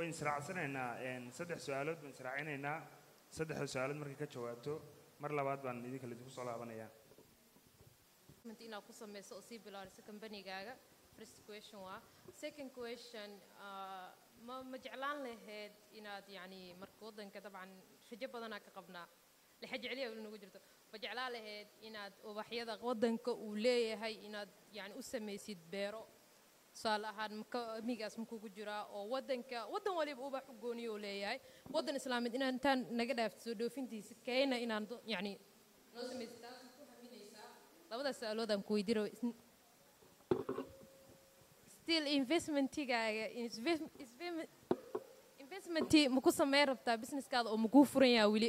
wayn israacsanaynaa een, saddex su-aalood baan israacinaynaa saddexda su-aalood markay ka jawaabto mar labaad baan idinka lidinku soo laabanayaa investment inaad ku samayso oo sii bilaariso kambanigaaga first question waa second question ah, ma ma jeclaan lahayd inaad yacni marka waddanka dabcan rajo badanaa ka qabnaa lixa jeceliya weli nagu jirto ma jeclaan lahayd inaad ubaxyada waddanka uu leeyahay inaad yacni u samaysid beero tusaale ahaan maka migaas makugu jiraa oo waddanka waddan waliba ubax u gooniyo uu leeyahay waddan islaameed inaan intaan naga dhaafto soo dhoofintiisa keyna inaan do- yacni noo samaysid taas ku haminaysaa labadaas su-aaloodaan ku weydiiro still investmentigaaga invest- investment- investmenti ma ku sameyn rabtaa businesskaada oo makuu furan yaha weli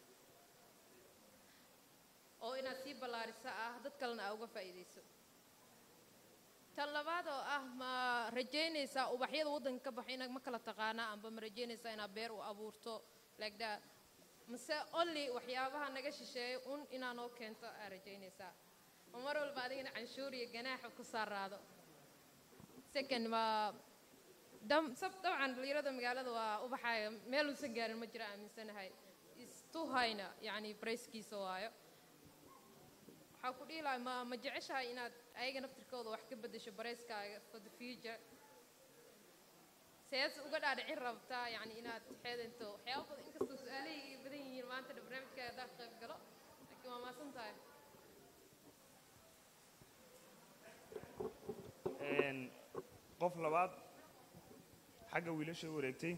oo inaad sii ballaariso ah dad kalena aa uga faa'iidayso tan labaad oo ah ma rajaynaysaa ubaxyada waddanka ka baxa inaad ma kala taqaanaa amba ma rajaynaysaa inaad beer u abuurto like that mase only waxyaabaha naga shisheeya un inaa noo keento aa rajaynaysaa oo mar walba adigana canshuur iyo ganaaxa ku saaraado second waa dam sab dabcan dhalinyarada magaalada waa ubaxaya meel uusan gaarin ma jira aaminsanahay istuhayna yacni brayskiisa waayo waxaa ku dhihi lahaa ma ma jeceshahay inaad ayaga naftirkooda wax ka beddesho barayskaaga for the future sees uga dhaadhicin rabtaa yacni inaad xeedanto waxyaaba badan inkastoo su-aalahayga badan yihiin maanta dha barnaamijkaaga haddaan ka qayb galo laakiin waa maasan tahay Een, qof labaad xagga wiilasha u wareegtay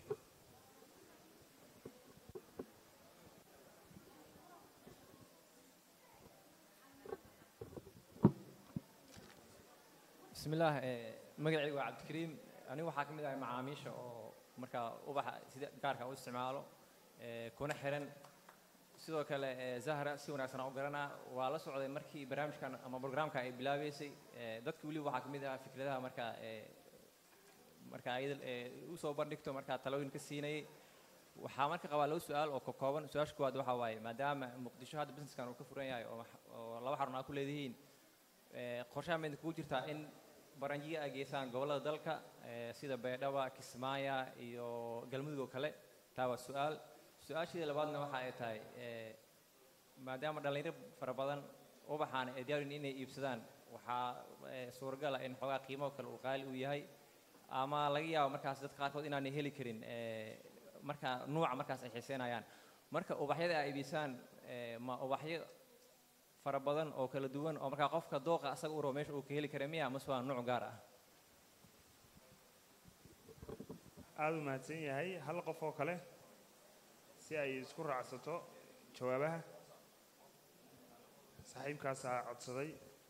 bismillaah eh, magacaygu waa cabdikariim anigu waxaa ka mid ahay macaamiisha oo markaa ubaxa sida gaarka u isticmaalo eh, kuna xiran sidoo kale eh, zahra si wanaagsan aan u garanaa waa la socday markii barnaamijkan ama programka ay bilaabeysay eh, dadka weliba waxaa ka mid ahaa fikradaha markaa eh, marka ayada eh, u soo bandhigto markaa talooyin ka siinayay waxaa marka qabaa laba su-aal oo ka kooban su-aasha koowaad waxaa waaye maadaama muqdisho hadda businesskan uu ka furan yahay oo wax- oo laba xarun aa ku leedihiin eh, qorshaha maydin kugu jirtaa in baranjiga ay geysaan gobollada dalka eh, sida baydhaba kismaayo iyo galmudug oo kale taa waa su-aal su-aasheeda labaadna waxa ay tahay eh, maadaama dhallinyaro fara badan ubaxaan ay diyaarin inay iibsadaan waxaa eh, suuragal ah in xoogaa qiimo kale uu qaali uu yahay ama laga yaabo markaas dadka qaarkood inaanay heli karin eh, marka nuuca markaas ay xiiseynayaan marka ubaxyada ay iibisaan eh, ma ubaxyo fara badan oo kala duwan oo markaa qofka dooqa asaga u rabo meesha uu ka heli kara miya mase waa nuuc gaar ah aada u mahadsan yahay hal qof oo kale si ay isku raacsato jawaabaha saaxiibkaasaa codsaday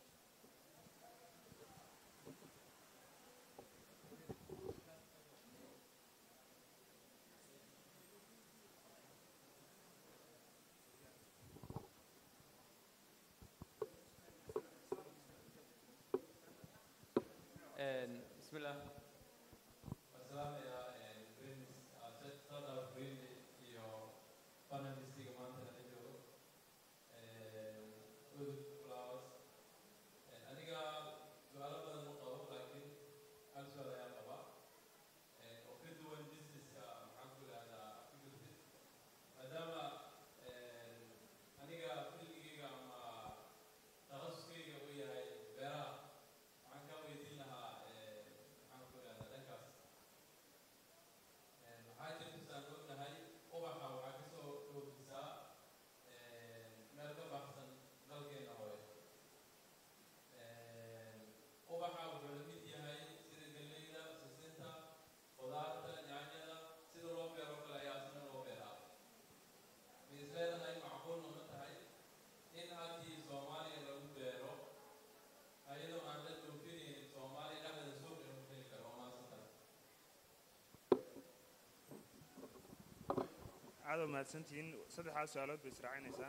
bismillah salaamaya sadar green iyo panelistiga maanta la joogo udug flowers aniga su-aalo badan ma qabo laakiin hal su-aal ayaan qabaa oo ka duwan businesska maxaan ku ihahdaa fikirkis maadaama aniga filmigayga ama takhasuskayga uu yahay beeraha waxaan kaa weydiin lahaa maxaan ku ihahdaa dhankaas waxaa jirta saan ognahay ubaxa waxaa kasoo dhoofisaa meel ka baxsan dalkeena hore ubaxa wuxuu la mid yahay sida galleyda sisinta khudaarta yaanyada sida loo beero kale ayaa isna loo beeraa ma is leedahay macquulna ma tahay in halkii soomaaliya lagu beero ayadoo aan la dhoofinaynin soomaaliya dhexdeeda suuq inuu ku heli karo oo maadsan tahay aada u mahadsantihiin saddexdaas su-aalood bay israacinaysaa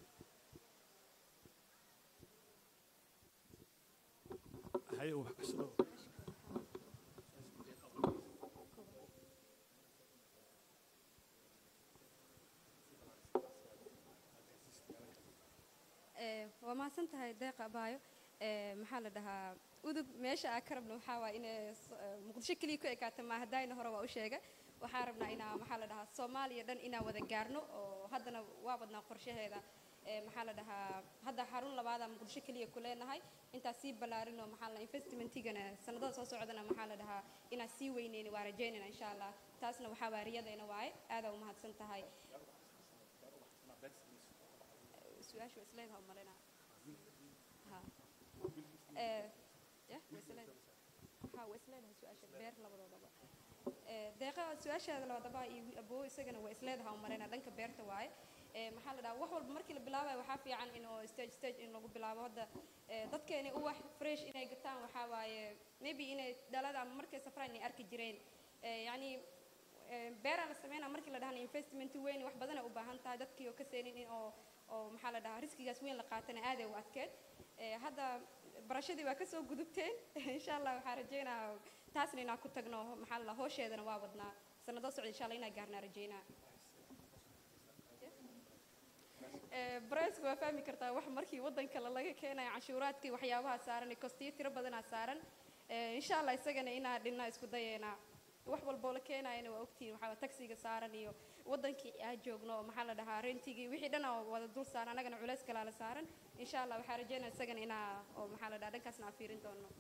hay ubax kasoo Ee, waa mahadsan tahay deeqa abaayo Ee, maxaa la dhahaa udug meesha aa ka rabno waxaa waa inay s- ee, muqdisho keliya ku ekaata maaha daayna hore waa u sheegay waxaan rabnaa inaa maxaa la dhahaa soomaaliya dhan inaan wada gaarno oo haddana waa wadnaa qorshaheeda ee maxaa la dhahaa hadda xarun labaada muqdisho keliya ku leenahay intaa sii ballaarin oo maxaa la investmentigana sanadada soo socdana maxaa la dhahaa inaan sii weyneyni waa rajaynayna insha allah taasna waxaa waariyadayna waaye aadaa umahadsan tahay su-aasha waa isleedaha umalina ha ee ya waa isleedahay ha waa isleedahay su-aasha beer labadoodaba ee deeqa su-aashaada labadaba iyo aboo isagana waa isleedaha umalina dhanka beerta waaye ee maxaa la dhahaa wax walba markii la bilaabayo waxaa fiican in oo stage stage in lagu bilaabo hadda ee dadkeeni uwax fresh inay gataan waxaa waaye maybe inay dhalada ama markay safraan inay arki jireen ee yacni ee beeraa la sameynaa markii la dhahana investment weyn wax badanay u baahan tahay dadkii oo ka seenin in oo oo maxaa la dhahaa riskigaas weyn la qaatana aaday u adkeed ee hadda barashadii waa kasoo gudubteen insha allah waxaa rajeynaa taasna inaan ku tagno maxaa la dhahaa hoosheedana waa wadnaa sanado socda insha allah inaan gaarnaa rajeynaa briceka waa fahmi kartaa wax markii waddan kale laga keenayo canshuuraadkii waxyaabaha saaran kostiyo tiro badanaa saaran insha allah isagana inaan dhinna isku dayeynaa wax walboo la keenayana waa ogtihiin waxaa taxiga saaran iyo waddankii aa joogno oo maxaa la dhahaa rentigii wixii dhan oo wada dul saaran annagana culays kalaa la saaran insha allah waxaa rajeynaya isagana inaa oo maxaa la dhahaa dhankaasna aan fiirin doono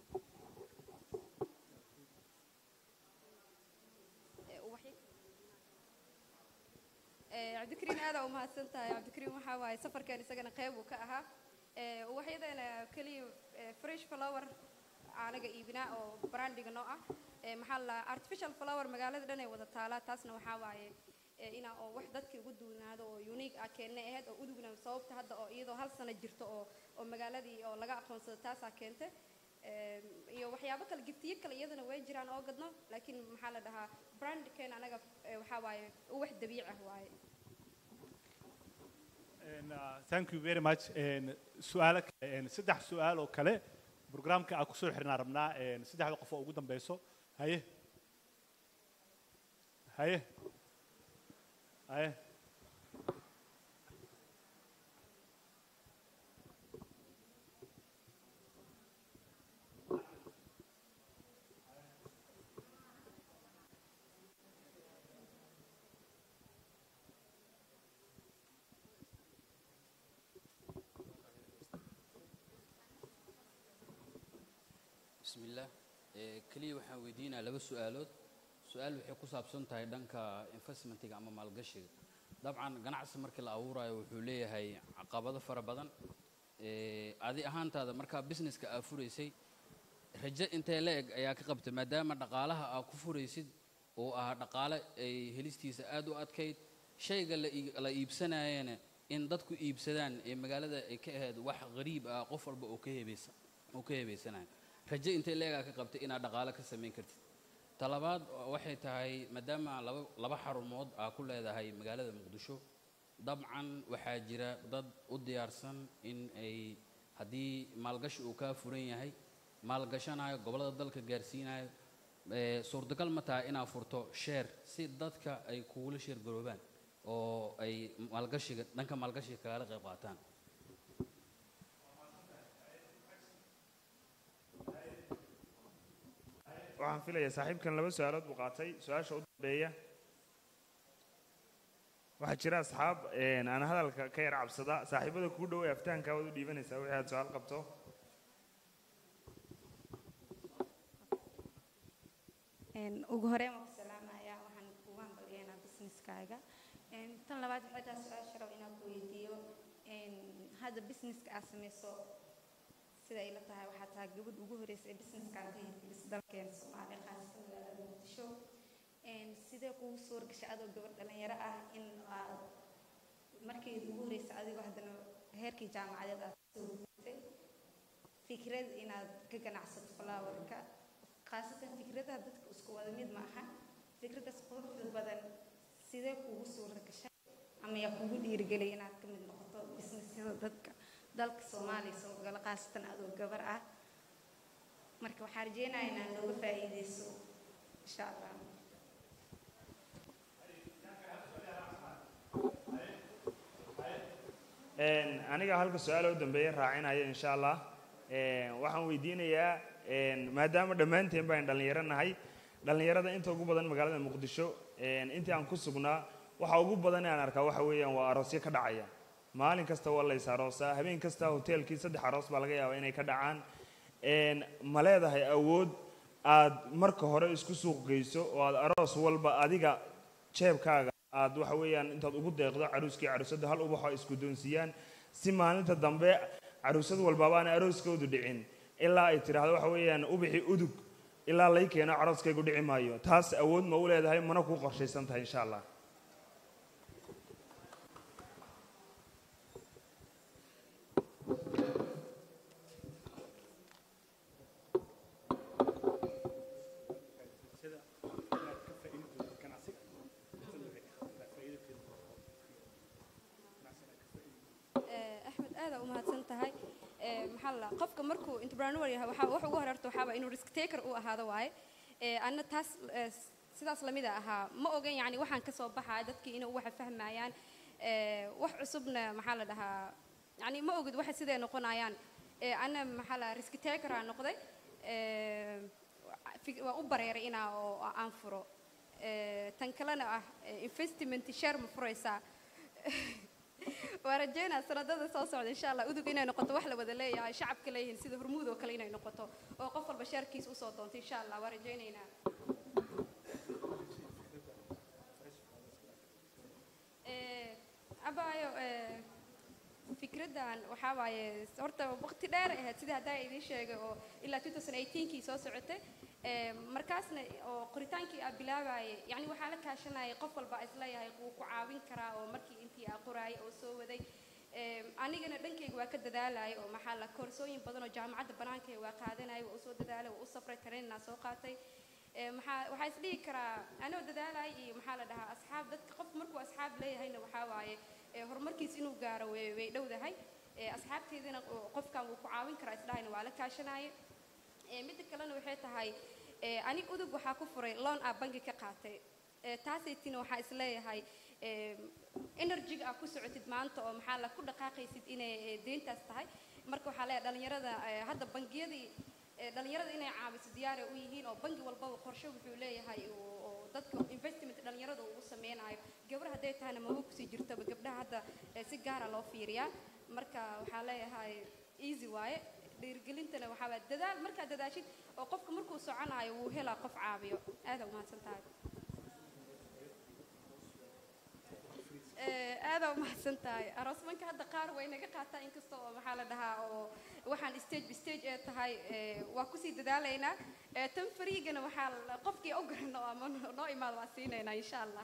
cabdikariin aadaa umahadsan tahay cabdikariin waxaa waaye safarkan isagana qeyb uu ka ahaa uwaxyadeena keliya fresh flower aanaga iibinaa oo brandiga noo ah maxaa la artificial flower magaalada dhan ay wada taalaa taasna waxaa waaye inaa oo wax dadkii ugu duunaado oo unique ah keennay ahayd oo udugna sababta hadda oo iyadoo hal sano jirto oo oo magaaladii oo laga aqoonsado taasaa keentay iyo waxyaabo kale giftiyo kale iyadana way jiraan oo gadno laakiin maxaa la dhahaa brandkeena anaga waxaa waaye uwax dabiici ah waaye thank you very much su-aalo saddex su-aal oo kale programka aan kusoo xirnaa rabnaa saddexda qof oo ugu dambeyso haye haye haye بسم الله keliya waxaan weydiinaa laba su-aalood su-aal waxay ku saabsan tahay dhanka investmentiga ama maalgashiga dabcan ganacsi markii la abuurayo wuxuu leeyahay caqabado fara badan adi ahaantaada markaa businesska aa furaysay rajo intee la eg ayaa ka qabtay maadaama dhaqaalaha aa ku furaysid oo ah dhaqaale ay helistiisa aad u adkayd shayga la iibsanayana in dadku iibsadaan ee magaalada ay ka ahayd wax qariib ah qof walba oo ka hebaysa oo ka hebaysanayo rajo intay leegaa ka qabtay inaad dhaqaale ka samayn kartid talabaad waxay tahay maadaama laba laba xarumood aa ku leedahay magaalada muqdisho dabcan waxaa jira dad u diyaarsan in ay haddii maalgashi uu kaa furan yahay maalgashanayo gobollada dalka gaarsiinayo suurtagal ma tahay inaad furto sheer si dadka ay kugula sheer garoobaan oo ay maalgashiga dhanka maalgashiga kagala qayb qaataan waxaan filayaa saaxiibkan laba su-aalood buu qaatay su-aasha u dambeeya waxaa jira asxaab aan hadalka ka yar cabsada saaxiibada kuu dhow ee aftahankaa waad u dhiibanaysaa wixii aad su-aal qabto ugu horeen waan ku salaamayaa waxaan kugu hambalyeynaa businesskaaga tan labaad waxay tahay su-aasha rabo inaan ku weydiiyo hadda businesska aad samayso sida ay la tahay waxaa tahay gabadh ugu horeysa ee businesskan ka hirgelisa dalkeena soomaaliya qaasatan magaalada muqdisho sidee kugu suura gashay adoo gabadh dhalinyaro ah in aad markii ugu horeysa adigoo haddana heerkii jaamacadeed aad soo gudbisay fikrad inaad ka ganacsato flowerka khaasatan fikradaha dadka isku wada mid ma aha fikradaas quruxda badan sidee kugu suura gashay ama yaa kugu dhiirigelay inaad ka mid noqoto businessyada dadka dalka soomaaliya soo gala khaasatan adoo gabar ah marka waxaan rajeynayaa inaad nooga faa'iideyso insha allah aniga halka su-aala u dambeeya raacinaya insha allah waxaan weydiinayaa maadaama dhammaanteen baan dhallinyaro nahay dhallinyarada inta ugu badan magaalada muqdisho een, intii aan ku sugnaa waxa ugu badan ee aan arkaa waxa weeyaan waa aroosyo ka dhacaya maalin kasta waa lays aroosaa habeen kasta hoteelkii saddex aroos baa laga yaabaa inay ka dhacaan een, ma leedahay awood aad marka hore isku suuq geyso oo aad aroos walba adiga jeebkaaga aad waxa weeyaan intaad ugu deeqdo caruuskii caruusadda hal ubaxo ay isku doonsiiyaan si maalinta dambe caruusad walbaba aan arooskoodu dhicin ilaa ay tidhaahdo waxa weeyaan ubixi udug ilaa lay keeno carooskaygu dhici maayo taas awood ma u leedahay mana kuu qorshaysan tahay insha allah Eh, axmed aada u mahadsan tahay Eh, maxaa la qofka markuu entrepreneur yahay waxaa wax ugu horarta waxaaba inuu risk taker u ahaado waaye Eh, anna taas eh, sidaas lamida ahaa ma ogan yani waxaan ka soo baxaya dadkii inay waxa fahmayaan Eh, wax cusubna maxaa la dhahaa yani ma ogid waxa siday noqonayaan Eh, anna maxaa la risk taker aan noqday Eh, fi- waa u bareeray inaa oo aan furo Eh, tan kalena ah eh, investment share ma furaysaa waa rajeynaa sanadada soo socda insha allah udug inay noqoto wax la wada leeyahay shacabka leeyihiin sida hormuud oo kale inay noqoto oo qof walba sheerkiisa usoo doonto insha allah waa rajeynaynaa Eh, abaayo eh, fikraddan waxaa waaye horta waqti dheer ay ahayd sidii haddaa idiin sheegay oo ilaa 2018kii soo socotay Eh, markaasna oo qoritaankii aa bilaabayay yani waxaa la kaashanayay qof walba isleeyahay wuu ku caawin karaa oo markii intii aa qoraayay oo soo waday Eh, anigana dhankayga waa ka dadaalayay oo maxaa la koorsooyin badan oo jaamacadda banaanka waa qaadanayay waa usoo dadaalay waa u safray tareeninaa soo qaatay Eh, maxaa waxaa isdhihi karaa anoo dadaalay iyo maxaa la dhahaa asxaab dadka qof markuu asxaab leeyahayna waxaa waaye eh, horumarkiis inuu gaaro way way dhowdahay Eh, asxaabteedina oo qofkan wuu ku caawin karaa isdhahayna waa la kaashanayay Eh, midda kalena waxay tahay eh, anig udug waxaa ku furay loan aa bangi ka qaatay Eh, taasaytina waxaa isleeyahay eh, energy aa ku socotid maanta oo maxaa la ku dhaqaaqaysid inay eh, deyntaas tahay marka waxaa leeyahay dhalinyarada eh, hadda bangiyadii eh, dhalinyarada inay caawiso diyaar ay u yihiin oo bangi walbaba qorshe wuxuu leeyahay oo oo dadka investment dhalinyarada uu sameynayo gabar hadday tahayna maba kusii jirtoba gabdhaha hadda eh, si gaara loo fiiriyaa marka waxaa leeyahay easy waaye dhiirigelintana waxaa waa dadaal markaad dadaashid oo qofka markuu soconayo wuu helaa qof caabiyo aada umahadsan tahay Eh, aada umahadsan tahay aroosmanka hadda qaar way naga qaataa inkasta oo maxaa la dhahaa oo waxaan stage by stage ee tahay eh, waa kusii dadaalaynaa Eh, tan fariigana waxaa la- qofkii u garano ama noo imaado waa siinaynaa insha allah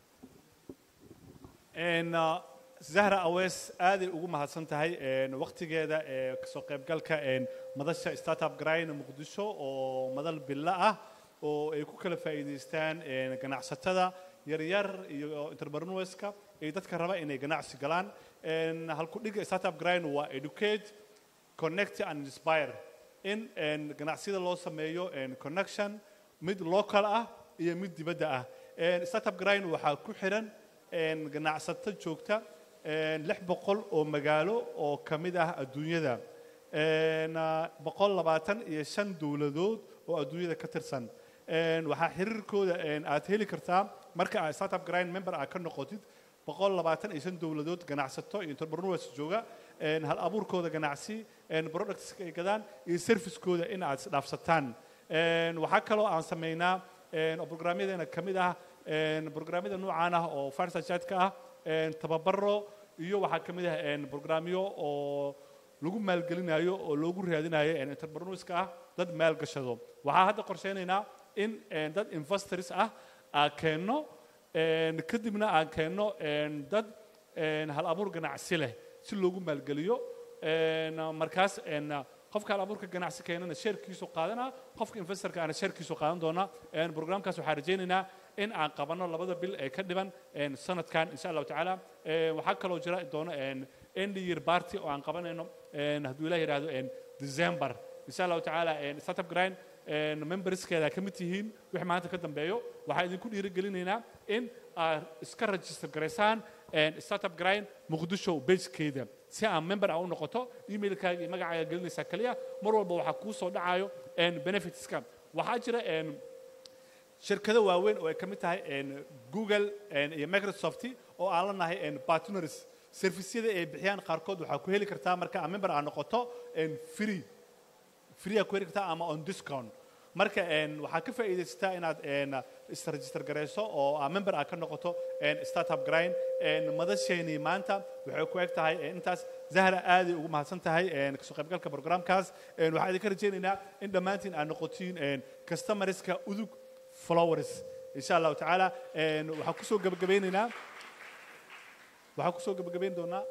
En, uh, zahra awees aaday ugu mahadsan tahay en, waqtigeeda ee kasoo qaybgalka en, madasha startup grind muqdisho oo madal bilo ah oo ay ku kala faa'iidaystaan en, ganacsatada yaryar iyo entrepreneurska iyo dadka raba inay ganacsi galaan En, halkudhiga startup grind waa educate connect and inspire in en, ganacsiyada loo sameeyo en, connection mid local ah iyo mid dibadda ah En, startup grind waxaa ku xiran en, ganacsato joogta en, lix boqol oo magaalo oo ka mid ah adduunyada En, ah, boqol labaatan iyo shan dowladood oo adduunyada ka tirsan En, waxaa xiriirkooda en, aad heli kartaa marka aad startup grind member aad ka noqotid boqol labaatan iyo shan dowladood ganacsato iyo entrepreneurs jooga en, hal abuurkooda ganacsi en, productska ay gadaan iyo servicekooda in aad isdhaafsataan En, waxaa kaloo aan sameynaa en, oo programyadeena ka mid ah en, programyada noocaan ah oo fireside ah en, tababaro iyo waxaa ka mid ah en, programyo oo lagu maalgelinayo oo loogu raadinayo en, entrepreneurska ah dad maalgashado waxaa hadda qorsheynaynaa in en, dad investors ah aan keenno en, kadibna aan keenno en, dad en, hal abuur ganacsi leh si loogu maalgeliyo En, markaas en, qofka hal abuurka ganacsi keenana sheerkiisu qaadana qofka investorka ana sheerkiisu qaadan doona En, programkaas waxaan rajaynaynaa in aan qabanno labada bil ee ka dhiban en, sanadkan insha allahu tacaala En, waxaa kaloo jira doona en, end year party oo aan qabanayno en, hadduu ilaah yidhaahdo en, december insha allahu tacaala en, startup grind en, memberskeeda ka mid tihiin wixii maanta ka dambeeyo waxaan idinku dhiirigelinaynaa in aad iska register garaysaan en, startup grind muqdisho bagekeeda si aan member ah u noqoto emailkaaga iyo magacaaga gelinaysaa kaliya mar walba waxaa kuu soo dhacayo en, benefitska waxaa jira en, shirkado waaweyn oo ay ka mid tahay een, google een, iyo microsoft oo aan la nahay een, partners servisyada ay bixiyaan qaarkood waxaa ku heli kartaa marka aad member aad noqoto een, free free aad ku heli kartaa ama on discount marka een, waxaad ka faa'iidaysataa inaad een, isregister garayso oo aa member aad ka noqoto een, startup grind een, madasheenii maanta waxay ku eg tahay een, intaas zahra aaday ugu mahadsan tahay een, kasoo qaybgalka programkaas een, waxaan idinka rajaynaynaa in dhammaantiin aad noqotiin een, customerska udug followers insha allahu tacaala een, waxaan kusoo gabagabeynaynaa waxaan kusoo gabagabeyn doonaa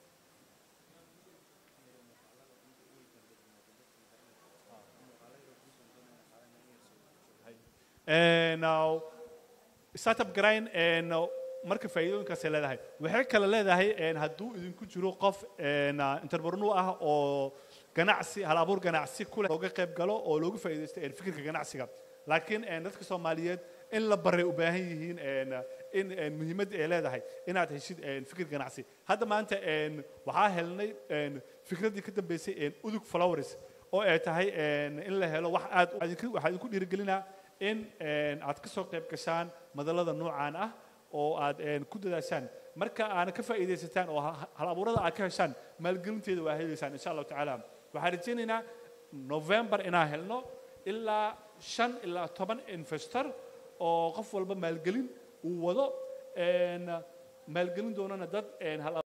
En, nou, startup grind en, nou, marka faa'iidooyinkaasay leedahay waxay kale leedahay en, hadduu idinku jiro qof en, ah, entrepreneur ah oo ganacsi hal abuur ganacsi ku leh looga qayb galo oo looga faa'iidaysto en, fikirka ganacsiga laakiin en, dadka soomaaliyeed in la baray u baahan yihiin en, in en, muhiimadda ay leedahay inaad heshid en, fikir ganacsi hadda maanta en, waxaa helnay en, fikraddii ka dambeysay en, udug flowers oo ay tahay en, in la helo wax aad u- idinku- waxaa idinku dhiirigelinaa in en, aad ka soo qayb gashaan madallada noocaan ah oo aad en, ku dadaashaan marka aana ka faa'iidaysataan oo ha- hal abuurada aad ka heshaan maalgelinteeda waa helaysaan insha allahu tacaala waxaan rajaynaynaa november inaan helno ilaa shan ilaa toban investor oo qof walba maalgelin uu wado en, maalgelin doonana dad en, hal